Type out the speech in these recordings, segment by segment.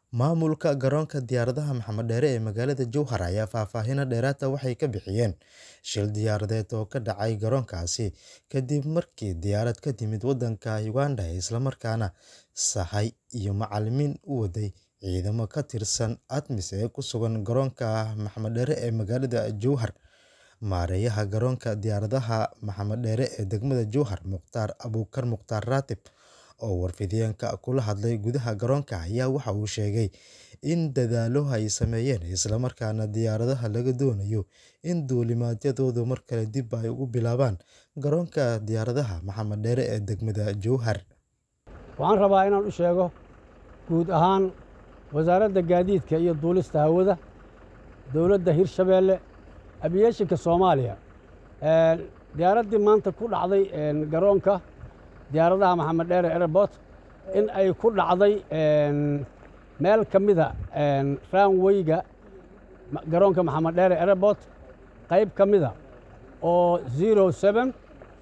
Maamulka garoonka diyaaradaha Maxamed Dheere ee magaalada Jowhar ayaa faahfaahin dheeraad ah waxay ka bixiyeen shil diyaaradeed oo ka dhacay garoonkaasi kadib markii diyaarad ka timid waddanka Uganda isla markaana sahay iyo macalimiin u waday ciidamo ka tirsan ATMIS ee ku sugan garoonka Maxamed Dheere ee magaalada Jowhar. Maareeyaha garoonka diyaaradaha Maxamed Dheere ee degmada Jowhar, Mukhtaar Abuukar Mukhtaar Raatib, oo warfidyenka kula hadlay gudaha garoonka ayaa waxa uu sheegay in dadaallo ay sameeyeen isla markaana diyaaradaha laga doonayo in duulimaadyadooda mar kale dib ay ugu bilaabaan garoonka diyaaradaha Maxamed Dheere ee degmada Jowhar. Waxaan rabaa inaan u sheego guud ahaan wasaaradda gaadiidka iyo duulista hawada dowladda Hirshabeelle aviationka Soomaaliya diyaaraddii maanta ku dhacday garoonka diyaaradaha Maxamed Dheere Airport in ay ku dhacday meel ka mida runway-ga garoonka Maxamed Dheere Airport qayb ka mida oo 07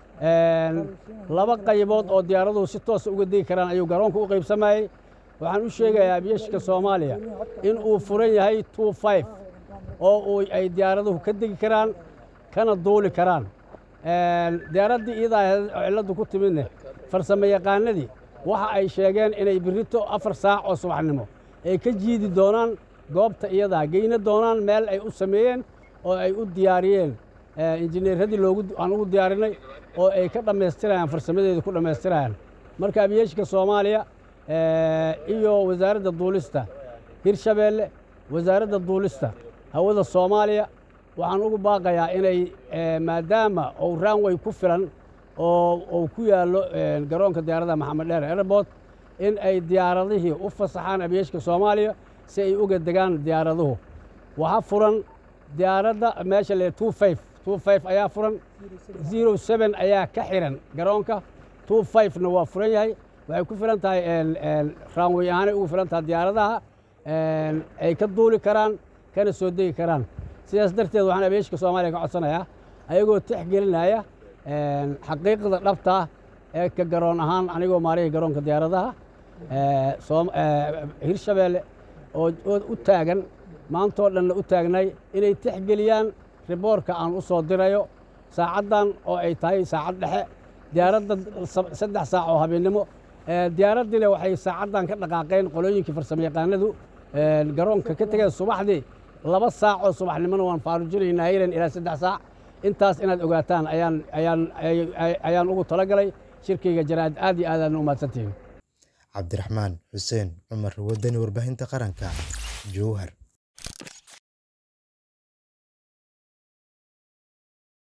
laba qaybood oo diyaaraduhu si toosa uga degi karaan ayuu garoonka u qaybsamayey waxaan u sheegayaa aviationka Soomaaliya in uu furan yahay 25 oo uu ay diyaaraduhu ka degi karaan kana duuli karaan diyaaraddii iyadaa cilladdu ku timidne farsamo yaqaanadii waxa ay sheegeen inay birrito afar saac oo subaxnimo ay ka jiidi doonaan goobta iyadaa geyna doonaan meel ay u sameeyeen oo ay u diyaariyeen injineeradii loogu aan ugu diyaarinay oo ay ka dhammaystirayaan farsamadeedu ku dhammaystirayaan marka aviationka Soomaaliya iyo wasaaradda duulista Hirshabeelle wasaaradda duulista hawada Soomaaliya waxaan ugu baaqayaa inay maadaama uu runway ku filan oo uu ku yaallo garoonka diyaaradaha Maxamed Dheere Airport in ay diyaaradihii u fasaxaan aviationka Soomaaliya si ay uga degaan diyaaraduhu waxa furan diyaaradda meesha le 25 25 ayaa furan 07 ayaa ka xiran garoonka 25 na waa furan yahay waxay ku filan tahay runway ahaanay ugu filan tahay diyaaradaha ay ka duuli karaan kana soo degi karaan sidaas darteed waxaan aviationka Soomaaliya ka codsanayaa ayagoo tixgelinaya xaqiiqda dhabta ah ee ka garoon ahaan anigoo maarihii garoonka diyaaradaha Hirshabeelle oo u taagan maantoo dhanna u taagnay inay tixgeliyaan riboorka aan u soo dirayo saacaddan oo ay tahay saacad dhexe diyaaradda saddex saac oo habeennimo diyaaraddiina waxay saacaddan ka dhaqaaqeen qolooyinkii farsamo yaqaanadu garoonka ka tegeen subaxdii laba saac oo subaxnimona waan faarujinaynaa hayran ilaa saddex saac intaas inaad ogaataan ayaan ayaan ayaan ugu talagalay shirkayga jaraa'id aad iyo aad aadna u mahadsantihiin cabdiraxmaan xuseen cumar wadani warbaahinta qaranka jowhar